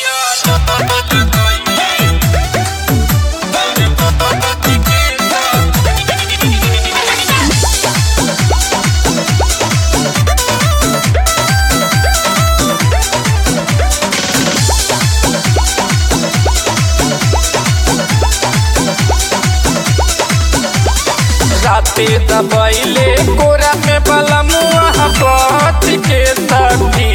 राते दबैले कोरा में बलमुआ पच के सखी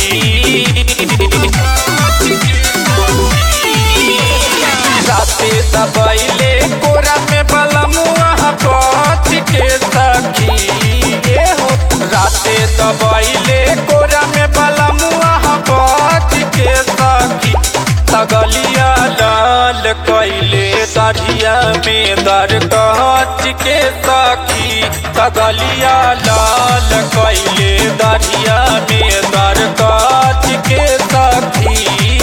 राते दबैले कोरा में बलमुआ पच के सखी ए हो राते दबैले कोरा में बलमुआ पच के सखी तगलिया लाल कैले दरिया में दर कहच के सखी तगलिया लाल कैले दरिया में दर कहच के सखी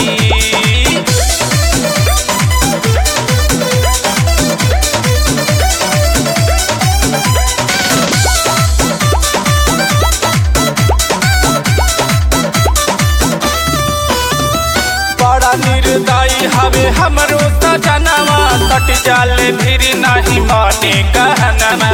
बड़ा निर्दयी हवे हमरो सजनवा सट जाले फिर नहीं माने कहनमा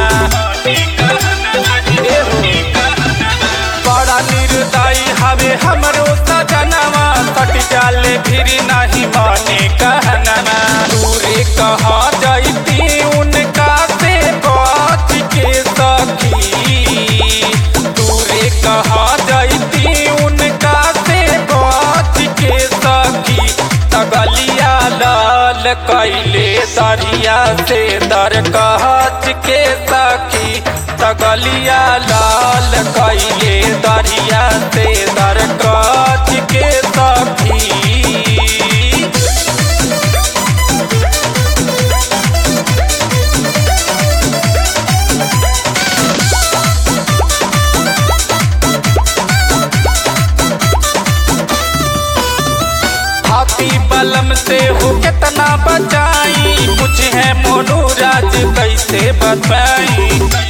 बड़ा निर्दयी हवे हमरो सजनवा सट जाले फिर नहीं माने कहनमा दूरे कहा जाती उनका से बात के सखी दूरे कहा जाती उनका से बात के सखी तगलिया लाल कैले दरिया से दर कहच के सखी तगलिया लाल कैले दरिया से दर कहच के सखी हाथी बलम से हो कितना बचाई कुछ है मोनू राज कैसे बताई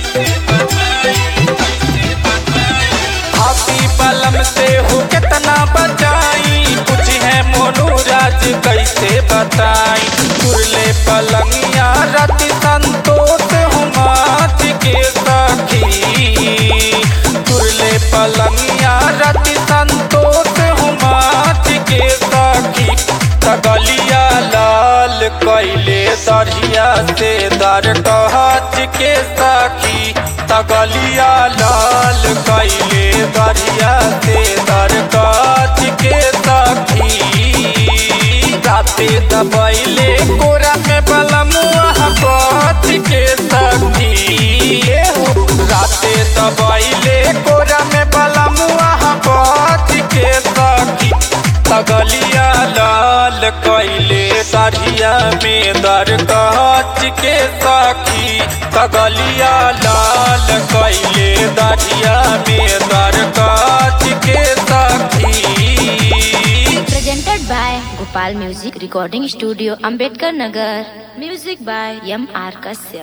हाथी बलम से हो कितना बचाई कुछ है मोनू राज कैसे बताई तुरले पलंगिया रति संतोष हुमाच के सखी तुरले पलंगिया रति संतोष हुमाच के सखी तगलिया लाल कैले दरिया से दर कहच के सखी तगलिया लाल कैले दरिया से दर कहच के सखी राते दबैले कोरा में बलमुआ पच के सखी ए हो, राते दबैले कोरा में बलमुआ पच के सखी तगलिया लाल कैले दरिया में दर कहच के सखी तगलिया लाल कैले दरिया में दर कहच के सखी Presented by Gopal Music Recording Studio, Ambedkar Nagar. Music by M. R. Kashyap.